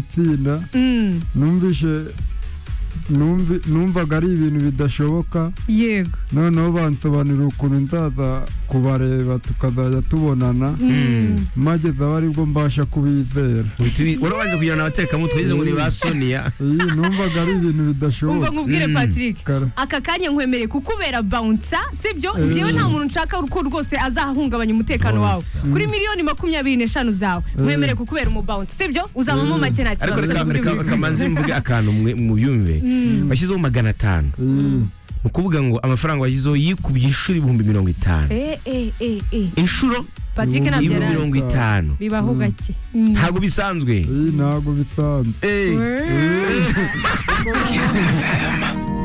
gutinda Mm, numvise numvi- numvaga ari ibintu bidashoboka yego noneho bansobanurira ukuntu nzaza kubareba tukazajya tubonana Mm, mageze aho aribwo mbasha kubizera urabanje kugira ngo abatekamutwe yize ngo ni ba soniya iyi numvaga ari ibintu umva bidashoboka nkubwire Mm. patrick Kara. aka kanya nkwemereye kukubera bouncer sibyo Eh. njyewe nta muntu nshaka ko rwose azahungabanya umutekano wawe Rwose. kuri miliyoni makumyabiri n'eshanu zawe nkwemereye kukubera umubouncer sibyo uzabamo make nta ariko kibazo reka kuri reka- buri reka manze mvuge akantu mwe- mubyumve bashyizeho magana atanu iyi ni ukuvuga ngo amafaranga washyizeho yikubye inshuro ibihumbi mirongo itanu Eh, eh, eh, eh. inshuro patrick ntabyo ibihumbi yari azi mirongo itanu bibaho gake Mm. ntabwo bisanzwe iyi ntabwo bisanzwe Eh. Eh. Kiss FM.